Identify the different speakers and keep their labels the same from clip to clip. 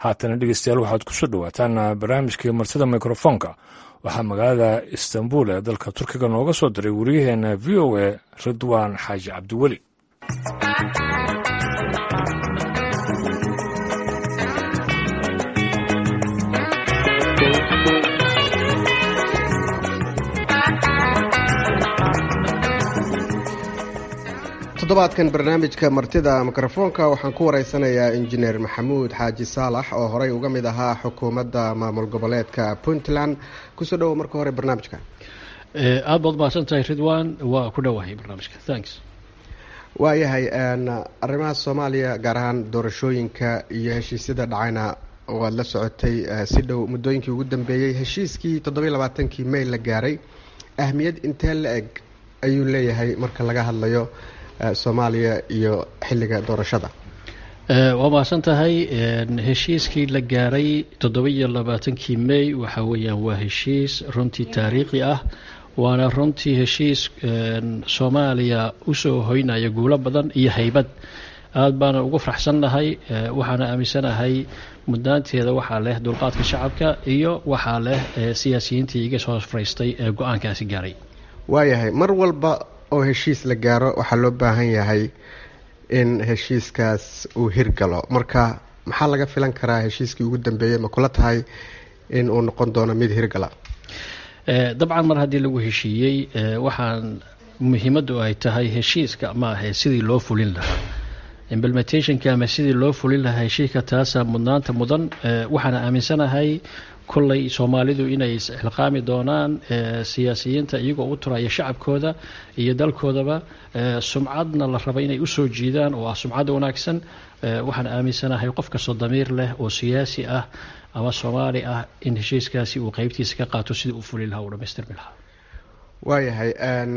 Speaker 1: haatana dhegeystayaal waxaad kusoo dhowaataan barnaamijkii martida mikrofoonka waxaa magaalada istanbul ee dalka turkiga nooga soo diray wariyaheena v o a ridwaan xaaji cabdiweli
Speaker 2: toddobaadkan barnaamijka martida mikrofoonka waxaan ku wareysanayaa injineer maxamuud xaaji saalax oo horey uga mid ahaa xukuumadda maamul goboleedka puntland kusoo dhowo marka hore barnaamijka
Speaker 3: aada baad mahadsan tahay ridwan waa ku dhowahay barnaamijka thanks
Speaker 2: waayahay arrimaha soomaaliya gaar ahaan doorashooyinka iyo heshiisyada dhacayna waad la socotay si dhow muddooyinkii ugu dambeeyey heshiiskii toddobiy labaatankii may la gaaray ahmiyad intee la eg ayuu leeyahay marka laga hadlayo soomaaliya iyo xilliga doorashada
Speaker 3: waa mahadsan tahay heshiiskii la gaaray toddobiyo labaatankii may waxa weeyaan waa heshiis runtii taariikhi ah waana runtii heshiis soomaaliya usoo hoynaya guulo badan iyo haybad aada baana ugu faraxsannahay waxaana aaminsanahay mudnaanteeda waxaa leh dulqaadka shacabka iyo waxaa leh siyaasiyiintii iga soo fariistay ee go-aankaasi gaaray
Speaker 2: waayahay mar walba oo heshiis la gaaro waxaa loo baahan yahay in heshiiskaas uu hirgalo marka maxaa laga filan karaa heshiiskii ugu dambeeyey ma kula tahay in uu noqon doono mid hirgala
Speaker 3: dabcan mar haddii lagu heshiiyey waxaan muhiimaddu ay tahay heshiiska ma ahe sidii loo fulin lahaa implementationka ama sidii loo fulin lahaa heshiiska taasa mudnaanta mudan waxaana aaminsanahay kolley soomaalidu inay is-xilqaami doonaan siyaasiyiinta iyagoo u turaya shacabkooda iyo dalkoodaba sumcadna la raba inay usoo jiidaan oo ah sumcad wanaagsan waxaan aaminsanahay qof kastoo damiir leh oo siyaasi ah ama soomaali ah in heshiiskaasi uu qeybtiisa ka qaato sidii uu fuli lahaa uu dhamaystirmi lahaa
Speaker 2: waayahay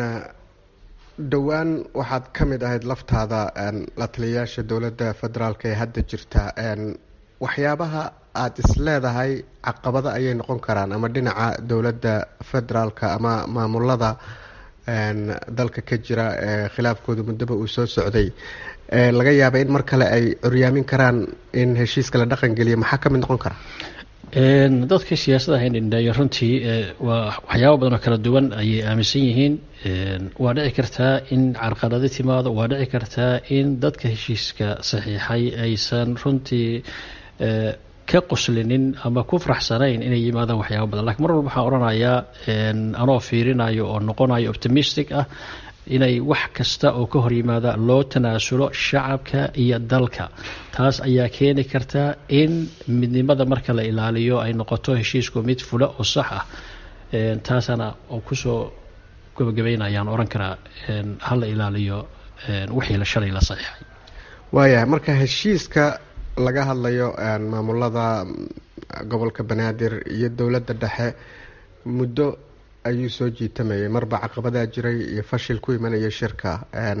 Speaker 2: dhowaan waxaad ka mid ahayd laftaada la taliyayaasha dowladda federaalk ee hadda jirta waxyaabaha aada is leedahay caqabado ayay noqon karaan ama dhinaca dowladda federaalka ama maamulada dalka ka jira ee khilaafkooda muddoba uu soo socday laga yaaba in mar kale ay curyaamin karaan in heshiiska la dhaqan geliya maxaa ka mid noqon kara
Speaker 3: dadka siyaasada haynindheeyo runtii waa waxyaaba badan oo kala duwan ayay aaminsan yihiin waa dhici kartaa in carqalado timaado waa dhici kartaa in dadka heshiiska saxiixay aysan runtii ka qoslinin ama ku faraxsanayn inay yimaadaan waxyaaba badan lakiin mar walba waxaan odhanayaa anoo fiirinayo oo noqonayo optimistic ah inay wax kasta oo ka hor yimaada loo tanaasulo shacabka iyo dalka taas ayaa keeni karta in midnimada marka la ilaaliyo ay noqoto heshiisku mid fula oo sax ah taasana oo kusoo gabagabeynayaan oran karaa hala ilaaliyo wixii la shalay la saxiixay
Speaker 2: waayahay marka heshiiska laga hadlayo maamulada gobolka banaadir iyo dowladda dhexe muddo ayuu soo jiitamayay marba caqabadaa jiray iyo fashil ku imanaya shirka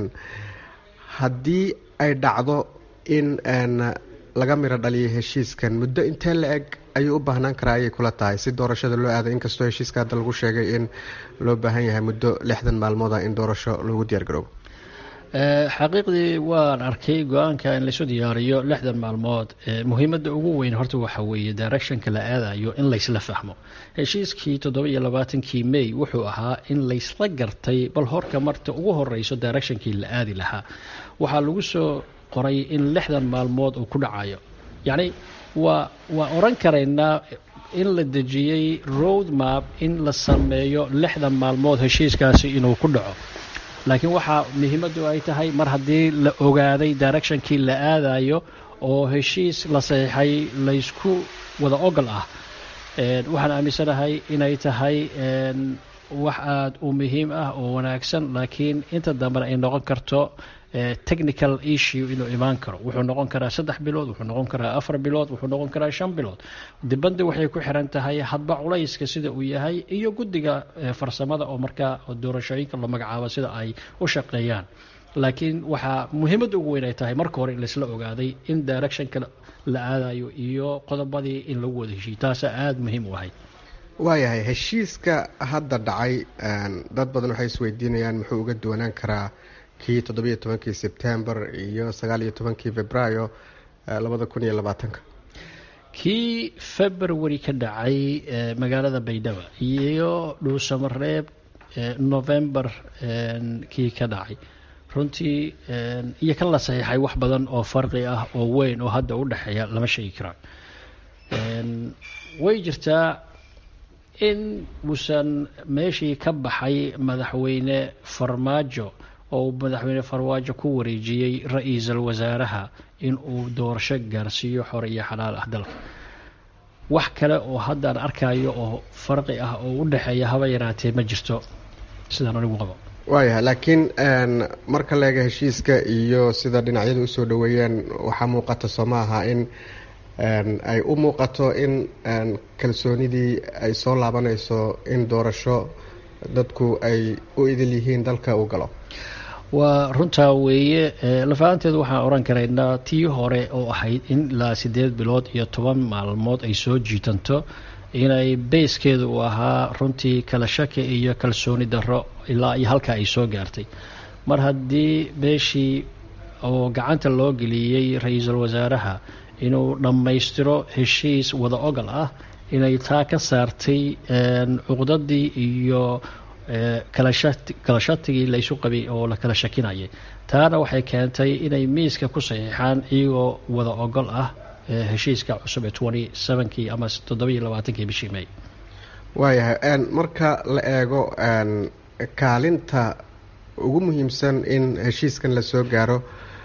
Speaker 2: haddii ay dhacdo in laga miro dhaliyo heshiiskan muddo intee la eg ayuu u baahnaan karaa ayay kula tahay si doorashada loo aaday inkastoo heshiiska hadda lagu sheegay in loo baahan yahay muddo lixdan maalmooda in doorasho loogu diyaar garoobo
Speaker 3: xaqiiqdii waan arkay go-aanka in laysu diyaariyo lixdan maalmood muhiimadda ugu weyn horta waxa weeye directionka la aadayo in laysla fahmo heshiiskii toddoba iyo labaatankii may wuxuu ahaa in laysla gartay bal horka marta ugu horeyso directionkii la aadi lahaa waxaa lagu soo qoray in lixdan maalmood uu ku dhacayo yacni waa waa oran karaynaa in la dejiyey road map in la sameeyo lixdan maalmood heshiiskaasi inuu ku dhaco laakiin waxaa muhiimaddu ay tahay mar haddii la ogaaday directionkii la aadayo oo heshiis la saxiixay laysku wada ogol ah waxaan aaminsanahay inay tahay wax aada u muhiim ah oo wanaagsan laakiin inta dambena ay noqon karto technical issue inuu imaan karo wuxuu noqon karaa saddex bilood wuxuu noqon karaa afar bilood wuxuu noqon karaa shan bilood dibadda waxay ku xiran tahay hadba culayska sida uu yahay iyo guddiga farsamada oo markaa doorashooyinka la magacaabo sida ay u shaqeeyaan laakiin waxaa muhiimadda ugu weyn ay tahay marka hore in laisla ogaaday in directionka la aadayo iyo qodobadii in lagu wada heshiiyo taasaa aada muhiim u ahayd
Speaker 2: waayahay heshiiska hadda dhacay dad badan waxay isweydiinayaan muxuu uga duwanaan karaa kii toddobiyo tobankii sebtembar iyo sagaal iyo tobankii februaayo labada kun iyo labaatanka
Speaker 3: kii february ka dhacay magaalada baydhaba iyo dhuusamareeb november kii ka dhacay runtii iyo kan la saxiixay wax badan oo farqi ah oo weyn oo hadda u dhexeeya lama sheegi karaan way jirtaa in uusan meeshii ka baxay madaxweyne farmaajo oo madaxweyne farmaajo ku wareejiyey ra-iisul wasaaraha in uu doorasho gaarsiiyo xor iyo xalaal ah dalka wax kale oo haddaan arkayo oo farqi ah oo u dhexeeya haba yaraatee ma jirto sidaan anigu qabo
Speaker 2: waayahay laakiin marka leega heshiiska iyo sida dhinacyadu usoo dhoweeyeen waxaa muuqata soo ma aha in ay u muuqato in kalsoonidii ay soo laabanayso in doorasho dadku ay u idil yihiin dalka uu galo
Speaker 3: waa runtaa weeye lafahanteedu waxaan oran karaynaa tii hore oo ahayd in ilaa siddeed bilood iyo toban maalmood ay soo jiitanto inay beyskeedu uu ahaa runtii kala shaki iyo kalsooni darro ilaa iyo halkaa ay soo gaartay mar haddii beeshii oo gacanta loo geliyey ra-iisul wasaaraha inuu dhammaystiro heshiis wada ogal ah inay taa ka saartay cuqdadii iyo kala shatigii laysu qabay oo la kala shakinayay taana waxay keentay inay miiska ku saxiixaan iyagoo wada ogol ah heshiiska cusub ee twenty sevenkii ama toddobiiyo labaatankii bishii may
Speaker 2: waayahay marka la eego kaalinta ugu muhiimsan in heshiiskan lasoo gaaro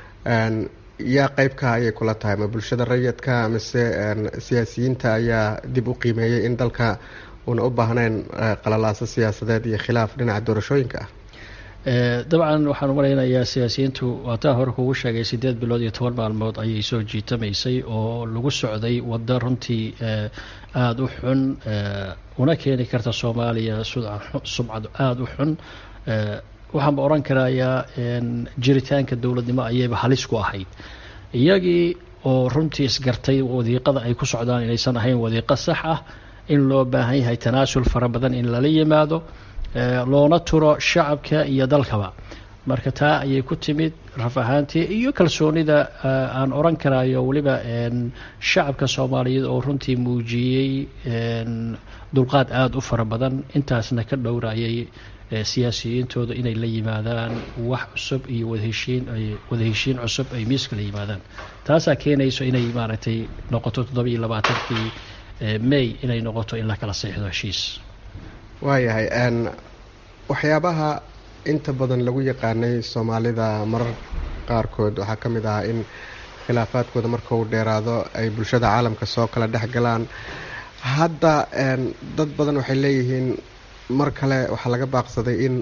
Speaker 2: yaa qeybka ayay kula tahay ma bulshada rayidka mise siyaasiyiinta ayaa dib u qiimeeyey in dalka uuna u baahnayn qalalaaso siyaasadeed iyo khilaaf dhinaca doorashooyinka ah
Speaker 3: dabcan waxaan u malaynayaa siyaasiyiintu waataa hore kugu sheegay siddeed bilood iyo toban maalmood ayay soo jiitamaysay oo lagu socday waddo runtii aada u xun una keeni karta soomaaliya sumcad aada u xun waxaanba odhan karayaa jiritaanka dowladnimo ayayba halis ku ahayd iyagii oo runtii isgartay wadiiqada ay ku socdaan inaysan ahayn wadiiqo sax ah in loo baahan yahay tanaasul fara badan in lala yimaado loona turo shacabka iyo dalkaba marka taa ayay ku timid raf ahaantii iyo kalsoonida aan oran karayo weliba shacabka soomaaliyeed oo runtii muujiyey dulqaad aada u fara badan intaasna ka dhowrayay siyaasiyiintooda inay la yimaadaan wax cusub iyo wadaheshiin wadaheshiin cusub ay miiska la yimaadaan taasaa keenayso inay maaragtay noqoto toddoba-iyo labaatankii may inay noqoto in la kala seexdo heshiis
Speaker 2: waayahay waxyaabaha inta badan lagu yaqaanay soomaalida marar qaarkood waxaa ka mid ahaa in khilaafaadkooda marka uu dheeraado ay bulshada caalamka soo kala dhex galaan hadda dad badan waxay leeyihiin mar kale waxaa laga baaqsaday in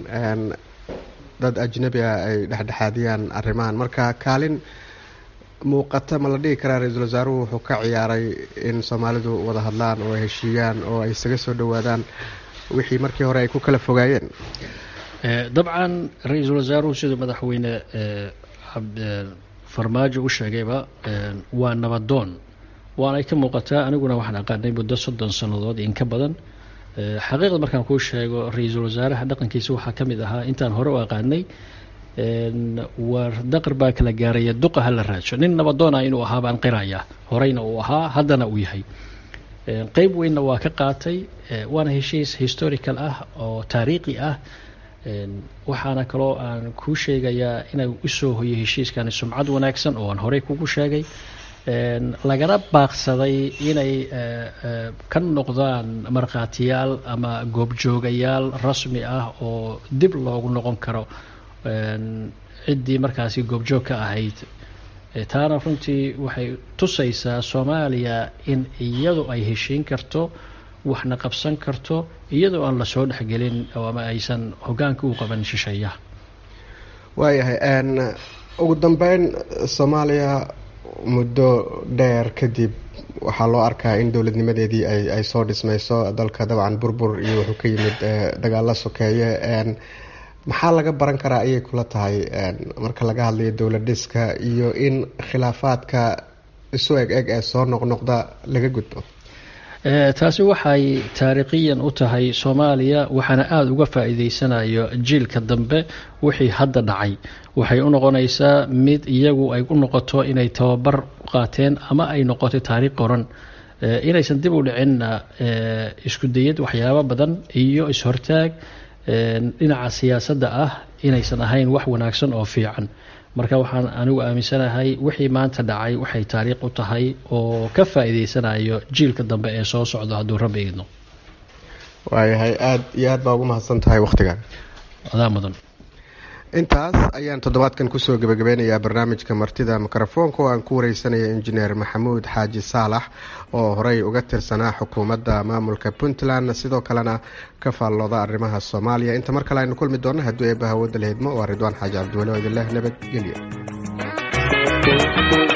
Speaker 2: dad ajnabi ah ay dhexdhexaadiyaan arrimahan marka kaalin muuqata ma la dhigi karaa ra-iisul wasaaruhu wuxuu ka ciyaaray in soomaalidu wada hadlaan oo ay heshiiyaan oo ay isaga soo dhowaadaan wixii markii hore ay ku kala fogaayeen
Speaker 3: dabcan ra-iisul wasaaruhu siduu madaxweyne farmaajo u sheegayba waa nabadoon waanay ka muuqataa aniguna waxaan aqaanay muddo soddon sannadood in ka badan xaqiiqda markaan kuu sheego ra-iisul wasaaraha dhaqankiisa waxaa ka mid ahaa intaan hore u aqaanay war daqar baa kala gaaraya duqa ha la raajo nin nabadoona inuu ahaa baan qiraya horeyna uu ahaa haddana uu yahay qeyb weynna waa ka qaatay waana heshiis historical ah oo taariikhi ah waxaana kaloo aan kuu sheegayaa inay usoo hoyo heshiiskani sumcad wanaagsan oo aan horey kugu sheegay lagana baaqsaday inay ka noqdaan markhaatiyaal ama goobjoogayaal rasmi ah oo dib loogu noqon karo ciddii markaasi goobjoog ka ahayd taana runtii waxay tusaysaa soomaaliya in iyadu ay heshiin karto waxna qabsan karto iyadoo aan lasoo dhexgelin ama aysan hogaanka u qaban shisheeyaha
Speaker 2: waayahay ugu dambeyn soomaaliya muddo dheer kadib waxaa loo arkaa in dowladnimadeedii ay soo dhismayso dalka dabcan burbur iyo wuxuu ka yimid dagaalo sokeeye maxaa laga baran karaa ayay kula tahay marka laga hadlayo dowlad dhiska iyo in khilaafaadka isu eg eg ee soo noqnoqda laga gudbo
Speaker 3: taasi waxay taariikhiyan u tahay soomaaliya waxaana aada uga faa-iideysanayo jiilka dambe wixii hadda dhacay waxay u noqonaysaa mid iyagu ay u noqoto inay tababar qaateen ama ay noqotay taariikh qoran inaysan dib u dhicinna isku dayad waxyaabo badan iyo is-hortaag dhinaca siyaasadda ah inaysan ahayn wax wanaagsan oo fiican marka waxaan anigu aaminsanahay wixii maanta dhacay waxay taariikh u tahay oo ka faa'iideysanayo jiilka dambe ee soo socda hadduu rabbi idno
Speaker 2: waayahay aada iyo aad baa ugu mahadsan tahay wakhtigan
Speaker 3: adaa mudan
Speaker 2: intaas ayaan toddobaadkan kusoo gebagabeynayaa barnaamijka martida mikrofoonka oo aan ku wareysanaya injineer maxamuud xaaji saalax oo horey uga tirsanaa xukuumadda maamulka puntland sidoo kalena ka faallooda arrimaha soomaaliya inta mar kale aynu kulmi doonno hadduu eebba hawooda la hidmo waa ridwaan xaaji cabdiweli oo idinleh nabadgelyo